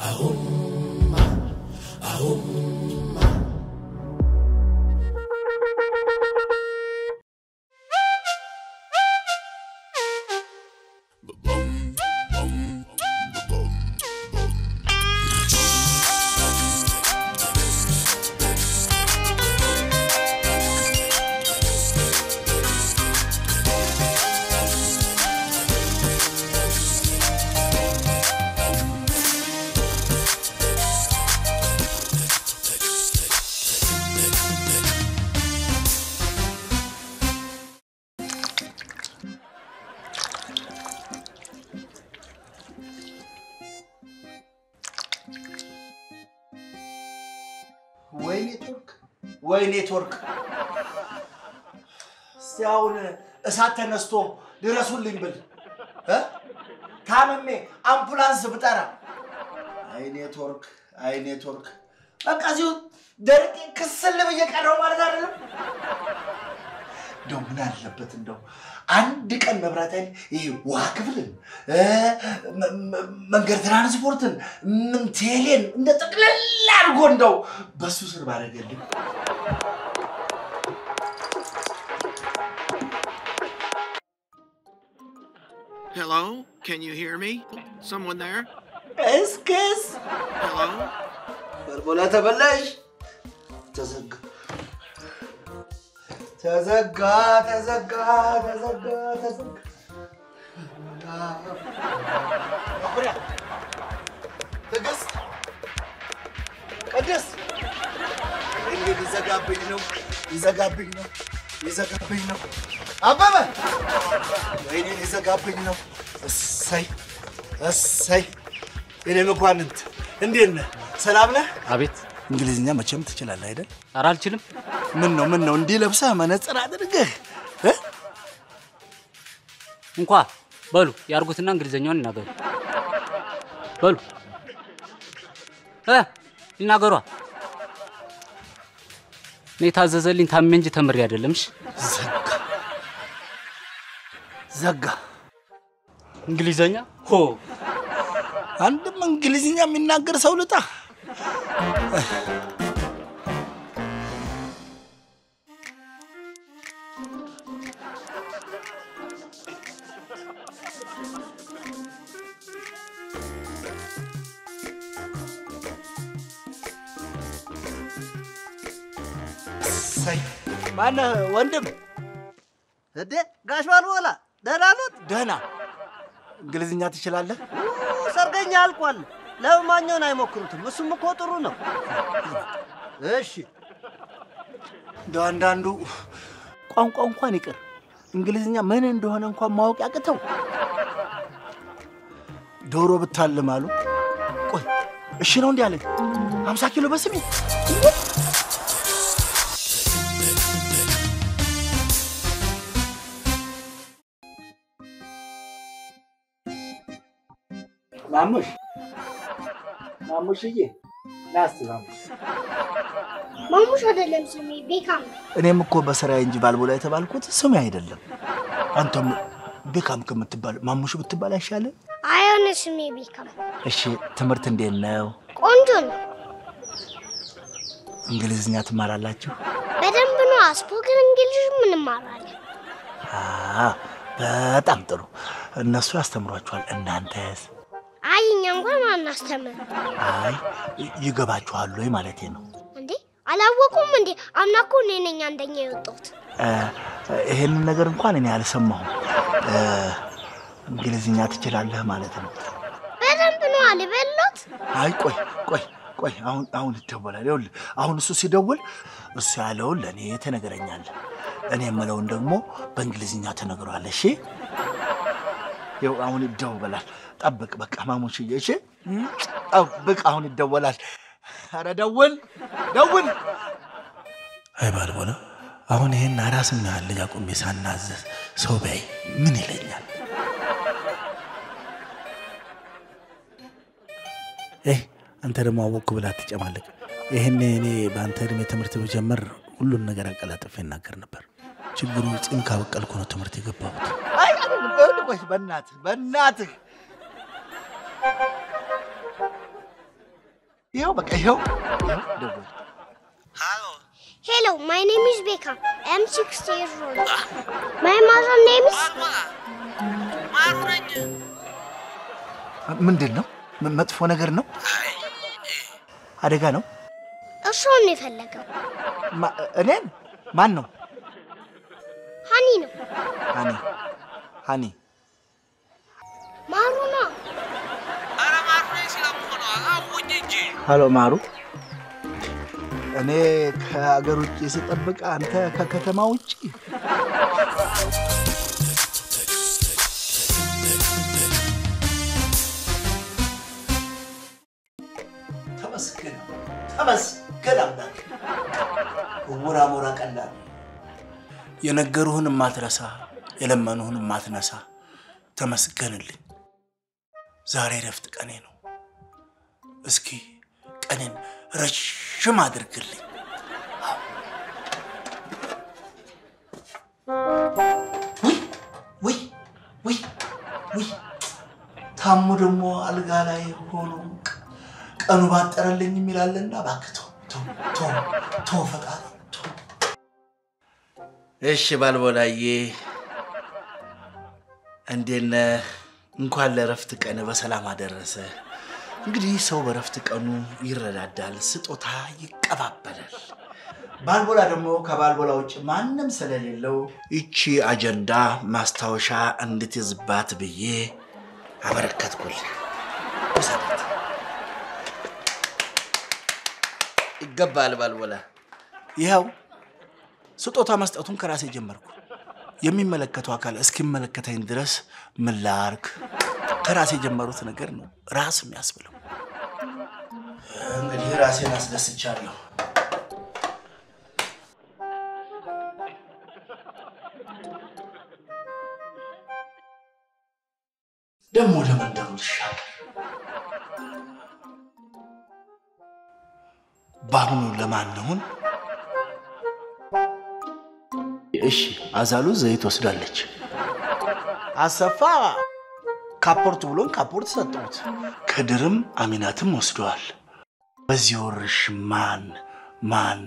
ወይ ኔትወርክ ወይ ኔትወርክ። እስቲ አሁን እሳት ተነስቶ ድረሱልኝ ብል እ? ታምሜ አምቡላንስ ብጠራ አይ ኔትወርክ አይ ኔትወርክ። በቃ እዚሁ ደርቄ ክስል ብዬ ቀረው ማለት አይደለም። እንደው ምን አለበት እንደው አንድ ቀን መብራት ኃይል ይሄ ውሃ ክፍልን እ፣ መ- መ- መንገድ ትራንስፖርትን ምን ቴሌን እንደ ጠቅለል አድርጎ እንደው በሱ ስር ባደረገልኝ። Hello? Can you hear me? Someone there? እስክስ Hello? በርቦላ ተበላሽ። ተዘጋ ተዘጋ ተዘጋ ተዘጋ ተዘጋ። መኩሪያ፣ ትዕግስት፣ ቅድስት እንግዲህ ሊዘጋብኝ ነው ሊዘጋብኝ ነው ሊዘጋብኝ ነው። አበበ ወይኔ ሊዘጋብኝ ነው። እሰይ እሰይ የኔ መኳንንት እንዴት ነህ? ሰላም ነህ? አቤት። እንግሊዝኛ መቼም ትችላለህ አይደል? ኧረ አልችልም። ምን ነው ምን ነው እንዲህ ለብሰህ መነጽር አድርገህ እ? እንኳ በሉ ያርጉትና እንግሊዘኛውን ይናገሩ። በሉ እ ይናገሯ። እኔ የታዘዘልኝ ታሜ እንጂ ተምሬ አይደለም። እሺ ዘጋ ዘጋ። እንግሊዘኛ ሆ አንድም እንግሊዝኛ የሚናገር ሰው ልጣ። እሰይ። ማነህ ወንድም? እንዴ ጋሽ ባልቦላ ደህና ኖት? ደህና እንግሊዝኛ ትችላለህ? ሰርገኛ አልቋል። ለማኛውን አይሞክሩትም። እሱም እኮ ጥሩ ነው። እሺ እንደው አንዳንዱ ቋንቋ እንኳን ይቅር እንግሊዝኛ ምን እንደሆነ እንኳን ማወቅ ያቅተው። ዶሮ ብታልም አሉ። ቆይ እሺ ነው እንዲህ አለኝ። ሀምሳ ኪሎ በስሜ ማሙሽ ማሙሽዬ ና እስቲ ማሙሽ ማሙሽ አይደለም ስሜ ቤካም ነው። እኔም እኮ በስራዬ እንጂ ባልቦላ የተባልኩት ስሜ አይደለም። አንተም ቤካም ከምትባል ማሙሽ ብትባል አይሻልም? አይሆነ ስሜ ቤካም እሺ ትምህርት እንዴት ነው? ቆንጆ ነው። እንግሊዝኛ ትማራላችሁ? በደንብ ነው። ስፖክን እንግሊዝም እንማራለን። አ በጣም ጥሩ። እነሱ ያስተምሯችኋል። እናንተስ? አይ እኛ እንኳን አናስተምር አይ ይገባችኋል ወይ ማለቴ ነው። እንዴ አላወቁም እንዴ? አምና እኮ እኔ ነኝ አንደኛ የወጣሁት። እ፣ ይሄንን ነገር እንኳን እኔ አልሰማሁም። እ፣ እንግሊዝኛ ትችላለህ ማለት ነው? በደንብ ነው አልበሎት። አይ ቆይ ቆይ ቆይ፣ አሁን አሁን ይደወላል። ይኸውልህ አሁን እሱ ሲደውል እሱ ያለውን ለእኔ ትነግረኛለህ፣ እኔ የምለውን ደግሞ በእንግሊዝኛ ትነግረዋለህ። እሺ ይኸው አሁን ይደወላል። ጠብቅ በቃ ማሙሽዬ፣ እሺ ጠብቅ፣ አሁን ይደወላል። ኧረ ደውል ደውል። አይ ባልቦላ፣ አሁን ይሄን አራስና ልጅ አቁሜ ሳናዘዝ ሰው ቢያይ ምን ይለኛል? ይህ አንተ ደግሞ አወቅኩ ብላ አትጨማለቅ። ይህን እኔ በአንተ እድሜ ትምህርት ብጀምር ሁሉን ነገር አቀላጥፌ እናገር ነበር። ችግሩ ፂም ካበቀልኩ ነው ትምህርት የገባሁት። አይ ቆይ፣ በእናትህ በእናትህ ይኸው በቃ ይኸው ይኸው ደወለ። ሄሎ ማይ ኔም ኢዝ ቤካ አም ሲክስ ይርስ ኦልድ ማይ ማዘር ኔም ኢዝ ማሩ ነኝ። ምንድን ነው? ም- መጥፎ ነገር ነው? አደጋ ነው? እርሶን ነው የፈለገው ማ- እኔን? ማን ነው? ሀኒ ነው ሀኒ ሀኒ ማሩ ነው ኧረ ማሩ ነኝ ስለምሆነ አውኝ እንጂ ሀሎ ማሩ፣ እኔ ከሀገር ውጭ ስጠብቅ አንተ ከከተማ ውጭ። ተመስገን ተመስገን አምላክ። እውር አሞራ ቀላል የነገሩህን ማትረሳ የለመኑህን ማትነሳ ተመስገንልኝ። ዛሬ ረፍት ቀኔ ነው። እስኪ ቀኔን ረዥም አድርግልኝ። ውይ ውይ ውይ ውይ ታሞ ደግሞ አልጋ ላይ ሆኖ ቀኑ ባጠረልኝ የሚላለና እባክህ ተው ተው ተው ተው ፈጣሪ ተው። እሺ ባልቦላዬ እንዴት ነህ? እንኳን ለእረፍት ቀን በሰላም አደረሰ። እንግዲህ ሰው በእረፍት ቀኑ ይረዳዳል፣ ስጦታ ይቀባበላል። ባልቦላ ደግሞ ከባልቦላ ውጭ ማንም ስለሌለው ይቺ አጀንዳ ማስታወሻ እንድትይዝባት ብዬ አበረከትኩልህ። ውሰዳት። ይገባል ባልቦላ። ይኸው ስጦታ መስጠቱን ከራሴ ጀመርኩ። የሚመለከተው አካል እስኪመለከተኝ ድረስ ምን ላድርግ? ከራሴ የጀመሩት ነገር ነው ራስ የሚያስብለው። እንግዲህ ራሴን አስደስቻለሁ። ደግሞ ለመንደሩ ልሻገር። በአሁኑ ለማንሁን እሺ፣ አዛሉ ዘይት ወስዳለች። አሰፋ ካፖርት ብሎን ካፖርት ሰጠሁት። ከድርም አሚናትም ወስደዋል። በዚህ ወርሽ ማን ማን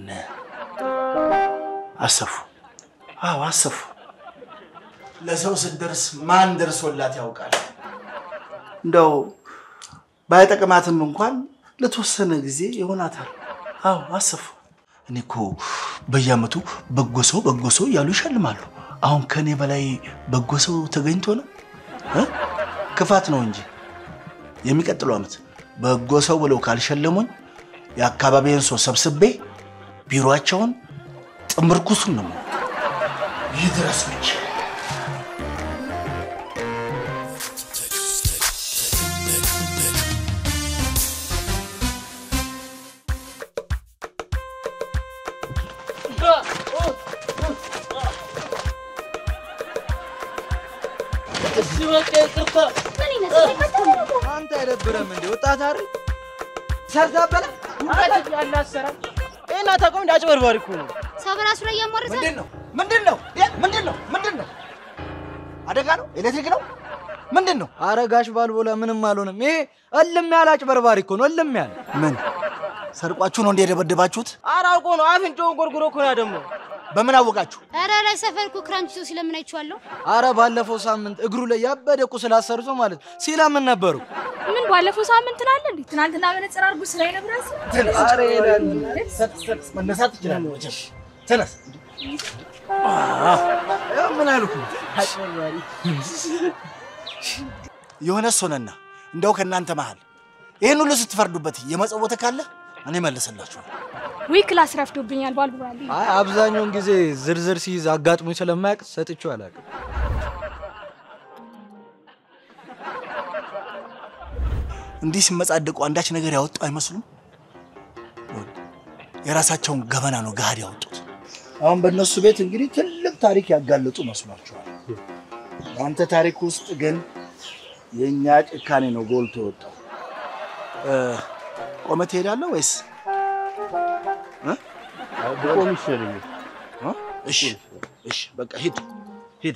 አሰፉ? አዎ አሰፉ። ለሰው ስትደርስ ማን ደርሶላት ያውቃል? እንደው ባይጠቅማትም እንኳን ለተወሰነ ጊዜ ይሆናታል። አዎ አሰፉ። እኔ እኮ በየዓመቱ በጎ ሰው በጎ ሰው እያሉ ይሸልማሉ። አሁን ከእኔ በላይ በጎ ሰው ተገኝቶ ነው እ? ክፋት ነው እንጂ የሚቀጥለው ዓመት በጎ ሰው ብለው ካልሸለሙኝ የአካባቢውን ሰው ሰብስቤ ቢሮአቸውን ጥምርኩሱን ነው ይድረስ ብቻ። አንተ አይደብረም እንዴ? ወጣት አይደል? ሰርታ በላ እና ተቆም እንደ አጭበርባሪ እኮ ነው። ሰው በራሱ ላይ ያሟርታል። ምንድን ነው ምንድን ነው እ? ምንድን ነው ምንድን ነው? አደጋ ነው? ኤሌክትሪክ ነው? ምንድን ነው? አረ ጋሽ ባልቦላ ምንም አልሆነም። ይሄ እልም ያለ አጭበርባሪ እኮ ነው። እልም ያለ ምን ሰርቋችሁ ነው እንደ የደበደባችሁት? ኧረ አውቆ ነው። አፍንጫውን ጎርጉሮ እኮ ነው ደግሞ። በምን አወቃችሁ? ኧረ ላይ ሰፈር እኮ ክረምት ይዞ ሲለምን አይቼዋለሁ። አረ ባለፈው ሳምንት እግሩ ላይ ያበደ ቁስል አሰርቶ ማለት ሲለምን ነበሩ። ምን ባለፈው ሳምንት ትላለህ እንዴ? ትናንትና መነጽር አድርጎ ስላይ ነበር አረ ይላል። መነሳት ትችላለህ። መቼም ተነስ። ያው ምን አልኩ? የሆነ ሶነና እንደው ከእናንተ መሃል ይህን ሁሉ ስትፈርዱበት የመጸወተ ካለ እኔ መልስላችኋል። ዊ ክላስ ረፍዶብኛል ባልቦላል። አይ አብዛኛውን ጊዜ ዝርዝር ሲይዝ አጋጥሞኝ ስለማያውቅ ሰጥቼው አላውቅም። እንዲህ ሲመጻደቁ አንዳች ነገር ያወጡ አይመስሉም። የራሳቸውን ገበና ነው ገሃድ ያወጡት። አሁን በእነሱ ቤት እንግዲህ ትልቅ ታሪክ ያጋለጡ መስሏቸዋል። በአንተ ታሪክ ውስጥ ግን የእኛ ጭካኔ ነው ጎልቶ የወጣው። እ፣ ቆመህ ትሄዳለህ ወይስ እ? ብቆም ይሻለኛል። እ? እሺ እሺ፣ በቃ ሂድ ሂድ።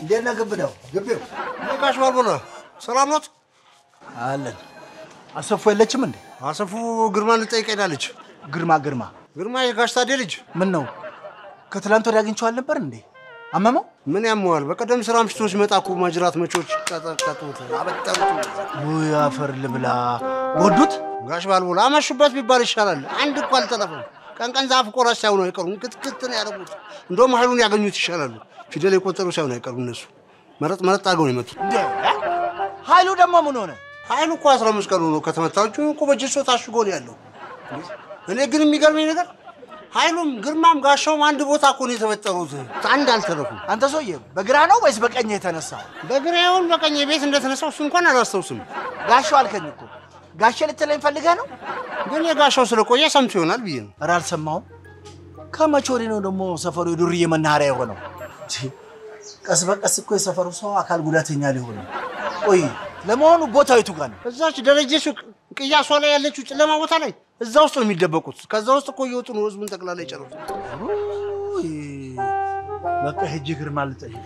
እንዴት ነህ ግብደው? ግቢው ጋሽ ባልቦና ሰላም ኖት? አለን። አሰፉ የለችም እንዴ? አሰፉ ግርማ ልጠይቅ ሄዳለች። ግርማ ግርማ ግርማ የጋሽ ታዴ ልጅ። ምን ነው ከትላንት ወዲያ አግኝቼው አልነበር እንዴ? አመመው? ምን ያመዋል? በቀደም ስራ አምሽቶ ሲመጣ እኮ ማጅራት መቾች ቀጠቀጡት፣ አበጠሩት። ውይ አፈር ልብላ። ጎዱት? ጋሽ ባልቦላ አመሹበት ቢባል ይሻላል። አንድ እኮ አልጠለፈም። ቀን ቀን ዛፍ ቆራጭ ሳይሆኑ አይቀሩም፣ ክትክት ነው ያደረጉት። እንደውም ኃይሉን ያገኙት ይሻላሉ። ፊደል የቆጠሩ ሳይሆኑ አይቀሩም እነሱ። መረጥ መረጥ አድርገው ነው የመቱት። እንዴ ኃይሉ ደግሞ ምን ሆነ? ኃይሉ እኮ አስራ አምስት ቀኑ ነው ከተመታ። እጁ እኮ በጀሶ ታሽጎ ነው ያለው። እኔ ግን የሚገርመኝ ነገር ኃይሉም ግርማም ጋሻውም አንድ ቦታ እኮ ነው የተፈጠሩት። አንድ አልተረፉም። አንተ ሰውዬ በግራ ነው ወይስ በቀኝ የተነሳ? በግራ ይሁን በቀኝ ቤት እንደተነሳው እሱ እንኳን አላስታውስም። ጋሻው አልከኝ እኮ ጋሼ ልትለኝ ፈልገህ ነው? ግን የጋሻው ስለቆየ ሰምቶ ይሆናል ብዬ ነው። ኧረ አልሰማሁም። ከመቼ ወዲህ ነው ደግሞ ሰፈሩ የዱርዬ መናኸሪያ የሆነው? ቺ፣ ቀስ በቀስ እኮ የሰፈሩ ሰው አካል ጉዳተኛ ሊሆን ነው። ቆይ ለመሆኑ ቦታው የቱ ጋር ነው? እዛች ደረጀ ሱቅ ቅያሷ ላይ ያለችው ጨለማ ቦታ ላይ እዛ ውስጥ ነው የሚደበቁት። ከዛ ውስጥ እኮ እየወጡ ነው ህዝቡን ጠቅላላ የጨረሱት። ውይ፣ በቃ ሂጅ ግርማ ልጠይቅ።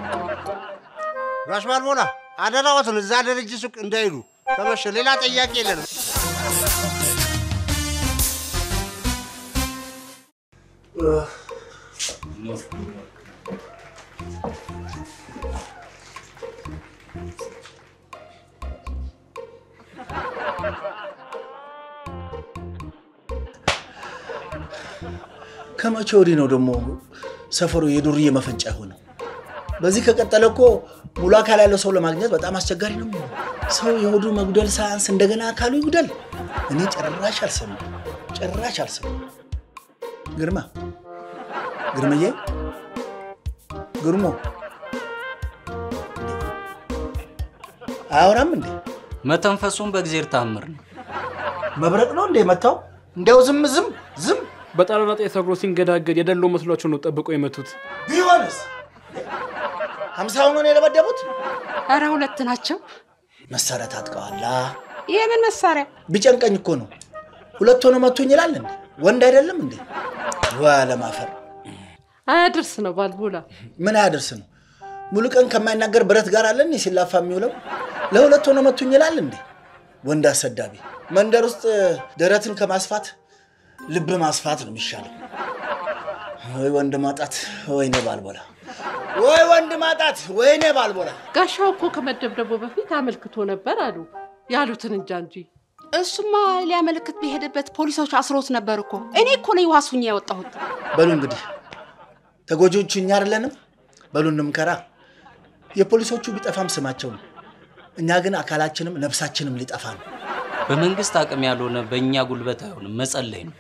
ጋሽ ባልቦላ አደራዎትን እዛ ደረጀ ሱቅ እንዳይሉ ከመሸ ሌላ ጠያቂ የለንም። ከመቼ ወዲህ ነው ደግሞ ሰፈሩ የዱርዬ መፈንጫ የሆነው? በዚህ ከቀጠለ እኮ ሙሉ አካል ያለው ሰው ለማግኘት በጣም አስቸጋሪ ነው። ሰው የሆዱ መጉደል ሳያንስ እንደገና አካሉ ይጉደል። እኔ ጭራሽ አልሰማም፣ ጭራሽ አልሰማም። ግርማ ግርምዬ፣ ግርሞ አያወራም እንዴ? መተንፈሱን በእግዜር ታምር ነው። መብረቅ ነው እንዴ መታው? እንዲያው ዝም ዝም ዝም በጣራና ጤ ተሰግሮ ሲንገዳገድ የደለው መስሏቸው ነው ጠብቀው የመቱት። ቢሆንስ ሀምሳውን ነው የደበደቡት? ኧረ ሁለት ናቸው። መሳሪያ ታጥቀዋላ። የምን መሳሪያ? ቢጨንቀኝ እኮ ነው ሁለት ሆኖ መቱኝ ይላል እንዴ? ወንድ አይደለም እንዴ? ዋ ለማፈር አያድርስ ነው ባልቦላ። ምን አያደርስ ነው? ሙሉ ቀን ከማይናገር ብረት ጋር አለን ሲላፋ የሚውለው ለሁለት ሆኖ መቱኝ ይላል እንዴ? ወንድ አሰዳቢ። መንደር ውስጥ ደረትን ከማስፋት ልብ ማስፋት ነው የሚሻለው። ወይ ወንድ ማጣት፣ ወይኔ ባልቦላ፣ ወይ ወንድ ማጣት፣ ወይኔ ባልቦላ። ጋሻው እኮ ከመደብደቡ በፊት አመልክቶ ነበር አሉ። ያሉትን እንጃ እንጂ እሱማ ሊያመለክት በሄደበት ፖሊሶች አስሮት ነበር እኮ። እኔ እኮ ነኝ ዋሱኛ ያወጣሁት። በሉ እንግዲህ ተጎጂዎቹ እኛ አይደለንም። በሉ እንምከራ። የፖሊሶቹ ቢጠፋም ስማቸው ነው። እኛ ግን አካላችንም ነፍሳችንም ሊጠፋ ነው። በመንግስት አቅም ያልሆነ በእኛ ጉልበት አይሆንም፣ መጸለይ ነው።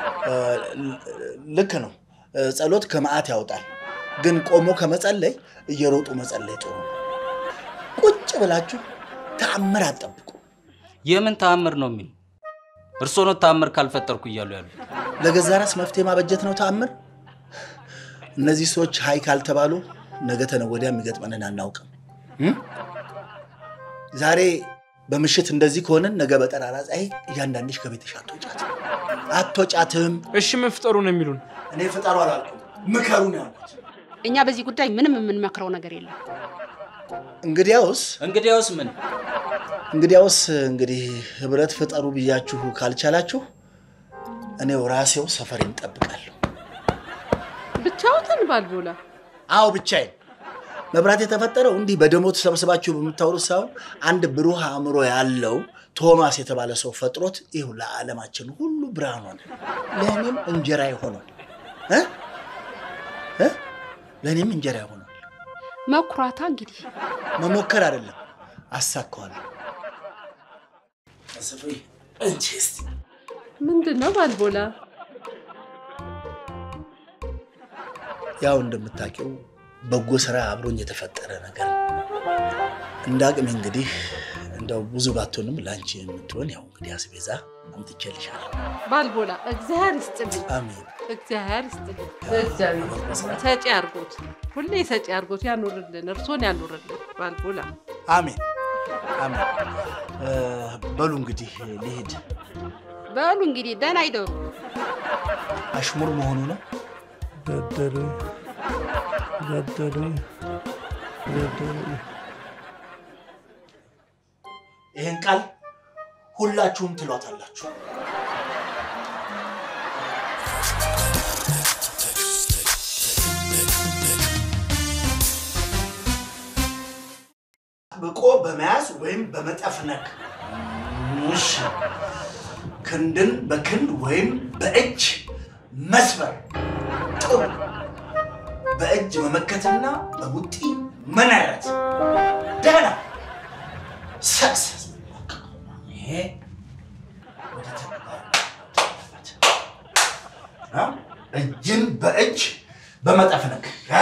ልክ ነው። ጸሎት ከመዓት ያወጣል። ግን ቆሞ ከመጸለይ እየሮጡ መጸለይ ጥሩ ነው። ቁጭ ብላችሁ ተአምር አትጠብቁ። የምን ተአምር ነው የሚል እርስዎ ነው ተአምር ካልፈጠርኩ እያሉ ያሉት። ለገዛ ራስ መፍትሄ ማበጀት ነው ተአምር። እነዚህ ሰዎች ሀይ ካልተባሉ ነገ ተነገ ወዲያ የሚገጥመንን አናውቅም። እም? ዛሬ በምሽት እንደዚህ ከሆነን ነገ በጠራራ ፀሐይ እያንዳንድሽ ከቤትሽ አትወጫት አትወጫትም። እሺ ምን ፍጠሩ ነው የሚሉን? እኔ ፍጠሩ አላልኩም፣ ምከሩ ነው ያልኩት። እኛ በዚህ ጉዳይ ምንም የምንመክረው ነገር የለም። እንግዲያውስ እንግዲያውስ ምን እንግዲያውስ እንግዲህ ህብረት ፍጠሩ ብያችሁ ካልቻላችሁ እኔው ራሴው ሰፈሬን እጠብቃለሁ። ብቻውትን ባልቦላ። አዎ ብቻዬን። መብራት የተፈጠረው እንዲህ በደሞ ተሰብስባችሁ በምታወሩት ሳይሆን አንድ ብሩህ አእምሮ ያለው ቶማስ የተባለ ሰው ፈጥሮት ይሁ ለዓለማችን ሁሉ ብርሃን ሆነ። ለእኔም እንጀራ ይሆናል እ እ ለእኔም እንጀራ ይሆናል። መኩራታ እንግዲህ መሞከር አይደለም አሳካዋለሁ። አሰፋዬ እንቺ እስቲ ምንድን ነው ባልቦላ? ያው እንደምታውቂው በጎ ስራ አብሮኝ የተፈጠረ ነገር ነው። እንደ አቅሜ እንግዲህ እንደው ብዙ ባትሆንም ለአንቺ የምትሆን ያው እንግዲህ አስቤዛ አምጥቼልሻለሁ። ባልቦላ እግዚአብሔር ይስጥልኝ፣ አሜን። እግዚአብሔር ይስጥልኝ። እግዚአብሔር ይስጥልኝ። ሰጪ አድርጎት፣ ሁሌ ሰጪ አድርጎት ያኑርልን፣ እርሶን ያኑርልን ባልቦላ። አሜን አሜን። እ፣ በሉ እንግዲህ ልሂድ። በሉ እንግዲህ ደህና ይደሩ። አሽሙር መሆኑ ነው። ገደሉኝ ገደሉኝ ይህን ቃል ሁላችሁም ትሏታላችሁ። ብቆ በመያዝ ወይም በመጠፍነግ እሺ። ክንድን በክንድ ወይም በእጅ መስበር ጥሩ። በእጅ መመከትና በቡጢ መነረት ደህና ሰክሰስ። ይሄ ወደ ተግባር መውጣት አ? እጅን በእጅ በመጠፍነግ አ?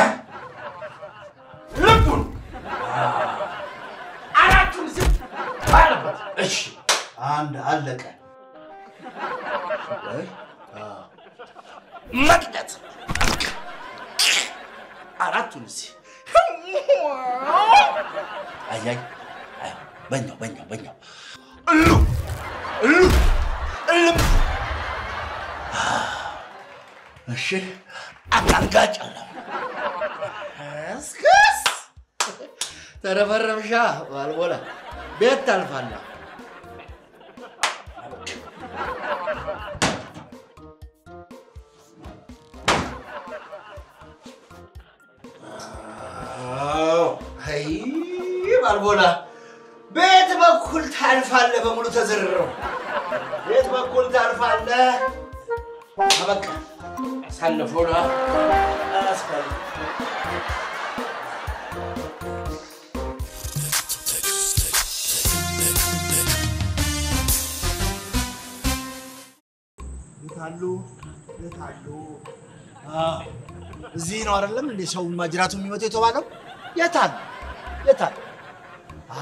ልቡን አ፣ አራቱን ዝም ባለበት። እሺ አንድ አለቀ። ወይ አ፣ መቅደት አራቱን እዚህ አያይ አይ፣ በኛው በኛው በኛው እሉ እሉ እልም እሺ አናንጋጭ አለ እስክስ ተረፈረብሻ ባልቦላ ቤት ታልፋለህ። አይ ባልቦላ ቤት በኩል ታልፋለህ። በሙሉ ተዘርረው ቤት በኩል ታልፋለህ። አበቃ አሳልፎ ነው አስፈል የት አሉ? የት አሉ? አዎ፣ እዚህ ነው አይደለም እንዴ ሰው ማጅራቱ የሚመጣው የተባለው? የት አሉ? የት አሉ? አሃ፣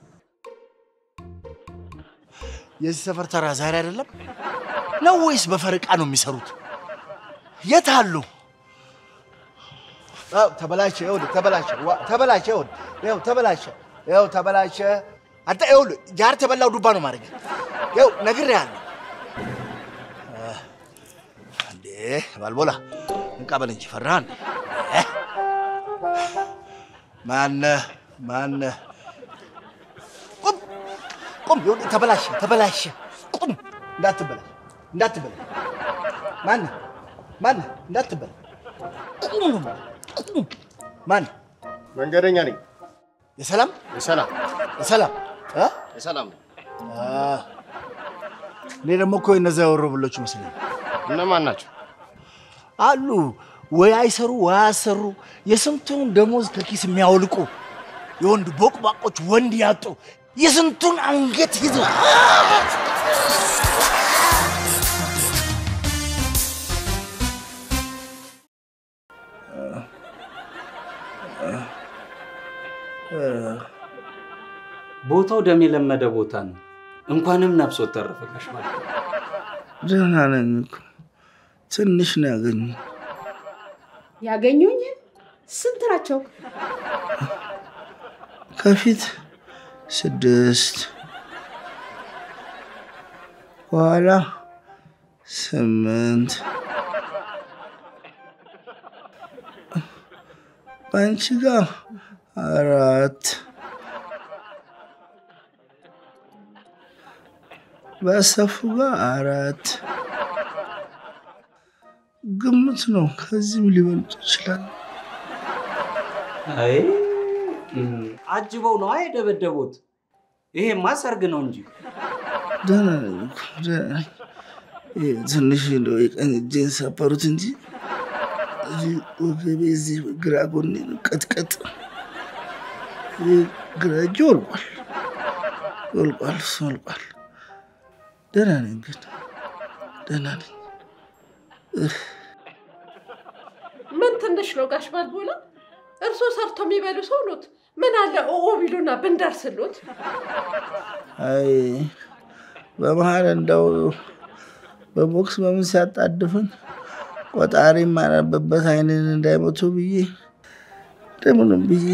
የዚህ ሰፈር ተራ ዛሬ አይደለም ነው ወይስ በፈረቃ ነው የሚሰሩት? የት አሉ? አዎ፣ ተበላሸ። ይኸውልህ ተበላሸ፣ ዋ፣ ተበላሸ። ይኸውልህ ይኸው ተበላሸ፣ ይኸው ተበላሸ። አንተ ይኸውልህ ጃር ተበላው ዱባ ነው ማድረግ። ይኸው ነግሬሃለሁ። እንዴ ባልቦላ እንቃበል እንጂ ፈራህን? ማነህ ማነህ? ቁም ቁም! ይኸውልህ ተበላሸ ተበላሸ። ቁም! እንዳትበላሽ እንዳትበላሽ። ማነህ ማነህ? እንዳትበላሽ። ቁም ነው የምልህ፣ ቁም! ማነህ? መንገደኛ ነኝ። የሰላም የሰላም የሰላም እ? የሰላም ነኝ። አ፣ እኔ ደግሞ እኮ እነዚያ የወሮበሎች መስለኝ እነማን ናቸው? አሉ ወይ አይሰሩ ወይ አያሰሩ የስንቱን ደሞዝ ከኪስ የሚያወልቁ የወንድ ቦቅባቆች ወንድ ያጡ የስንቱን አንገት ይዘው ቦታው ደም የለመደ ቦታ ነው። እንኳንም ነፍስ ተረፈ ጋሽ ማለት ነው። ደህና ነኝ እኮ ትንሽ ነው ያገኙ። ያገኙኝ ስንት ናቸው? ከፊት ስድስት በኋላ ስምንት በአንቺ ጋር አራት በሰፉ ጋር አራት ግምት ነው። ከዚህም ሊበልጡ ይችላል። አይ እም፣ አጅበው ነው የደበደቡት። ይሄማ ሰርግ ነው እንጂ ደህና ነኝ እኮ ደህና ነኝ። ይሄ ትንሽ እንደው የቀኝ እጄን ሰበሩት እንጂ እዚህ ወገቤ እዚህ ግራ ጎኔ ቀጥቀጥ ይህ ግራ እጄ ወልቋል ወልቋል እሱ ወልቋል። ደህና ነኝ ግን ደህና ነኝ። እህ፣ ምን ትንሽ ነው ጋሽ ባልቦላ? እርሶ ሰርቶ የሚበሉ ሰው ኖት። ምን አለ ኦኦ ቢሉና ብንደርስሎት? አይ በመሀል እንደው በቦክስ በምን ሲያጣድፍን ቆጣሪ የማነብበት አይንን እንዳይመቱ ብዬ እንደምንም ብዬ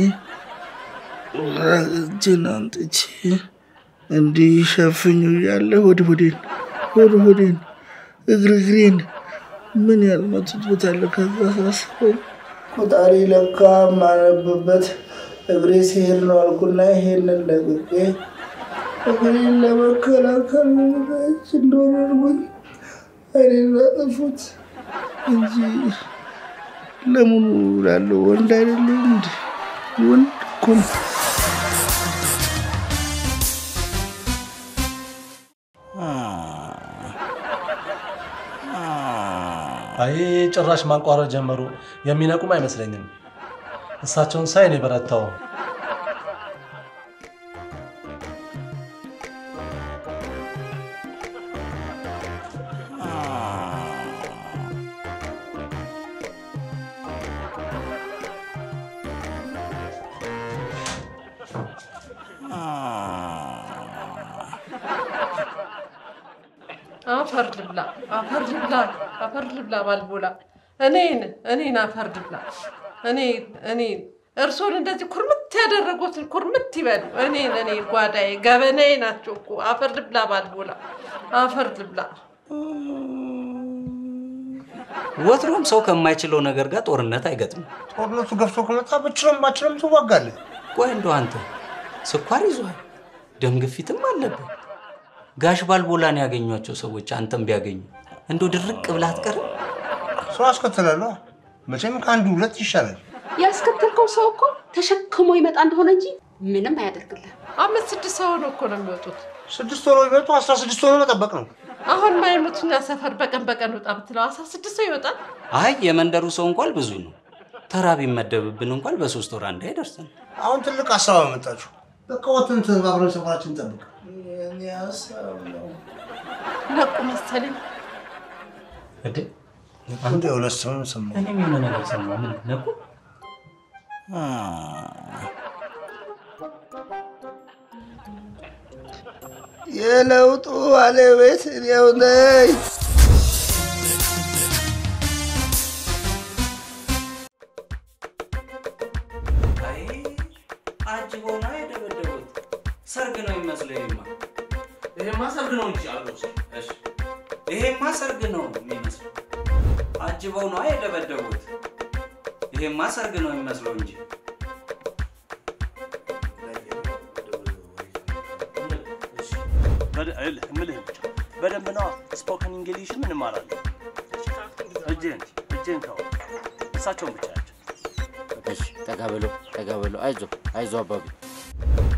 እጄን አምጥቼ እንዲህ ሸፍኙ እያለ ሆድ ሆዴን ሆድ ሆዴን እግር እግሬን ምን ያልመቱት ቦታ አለ። ከዛ ሳስበው ቆጣሪ ለካ የማነብበት እግሬ ሲሄድ ነው አልኩና ይሄንን ለቅቄ እግሬን ለመከላከል ች እንደወረድኩኝ አይኔን አጠፉት እንጂ ለምኑ ላለው ወንድ አይደለም እንዲ ወንድ እኮ ነው። አይ ጭራሽ ማንቋረጥ ጀመሩ። የሚነቁም አይመስለኝም። እሳቸውን ሳይ ነው የበረታው። አፈር ልብላ፣ አፈር ልብላ፣ አፈር ልብላ ባልቦላ እኔን እኔን አፈር ልብላ እኔ እኔን እርሶን እንደዚህ ኩርምት ያደረጉትን ኩርምት ይበሉ። እኔን እኔ ጓዳዬ ገበናዬ ናቸው እኮ አፈር ልብላ ባልቦላ አፈር ልብላ። ወትሮም ሰው ከማይችለው ነገር ጋር ጦርነት አይገጥምም። ጦርነቱ ገፍቶ ከመጣ ብችለም ባችለም ትዋጋለህ። ቆይ እንደው አንተ ስኳር ይዟል፣ ደም ግፊትም አለብህ። ጋሽ ባልቦላን ያገኟቸው ሰዎች አንተም ቢያገኙ እንደው ድርቅ ብለህ አትቀርም? ሰው አስከትላለሁ። መቼም ከአንዱ ሁለት ይሻላል። ያስከተልከው ሰው እኮ ተሸክሞ ይመጣ እንደሆነ እንጂ ምንም አያደርግልህ። አምስት ስድስት ሰው ነው እኮ ነው የሚወጡት። ስድስት ሆኖ ቢመጡ አስራ ስድስት ሆኖ መጠበቅ ነው። አሁን ማይሙትኛ ሰፈር በቀን በቀን ውጣ ብትለው አስራ ስድስት ሰው ይወጣል። አይ የመንደሩ ሰው እንኳን ብዙ ነው። ተራ ቢመደብብን እንኳን በሶስት ወር አንዴ አይደርስም። አሁን ትልቅ ሀሳብ አመጣችሁ። በቃ ወጥተን ተባብረን ሰፈራችን እንጠብቅ። የኔ ሀሳብ ነው። ነቁ መሰለኝ። እንዴ እንደ ሁለት ሰው ሰማሁ። እኔም የሆነ ነገር ሰማሁ። ምን ነቁ? የለውጡ ባለቤት እኔው ነኝ። አይ አጅበው ነው የደበደቡት። ሰርግ ነው የሚመስለው። ይሄማ ይሄማ ሰርግ ነው እንጂ አሉት። እሺ ይሄማ ሰርግ ነው የሚመስለው። አጅበው ነው የደበደቡት። ይሄማ ሰርግ ነው የሚመስለው እንጂ ምልህ ብቻ በደንብ ነዋ። ስፖከን እንግሊሽን እንማራለን። እጅህን እጅህን ተው። እሳቸውን ብቻ ያቸው። እሺ፣ ጠጋ በለው ጠጋ በለው። አይዞ አይዞ አባቢ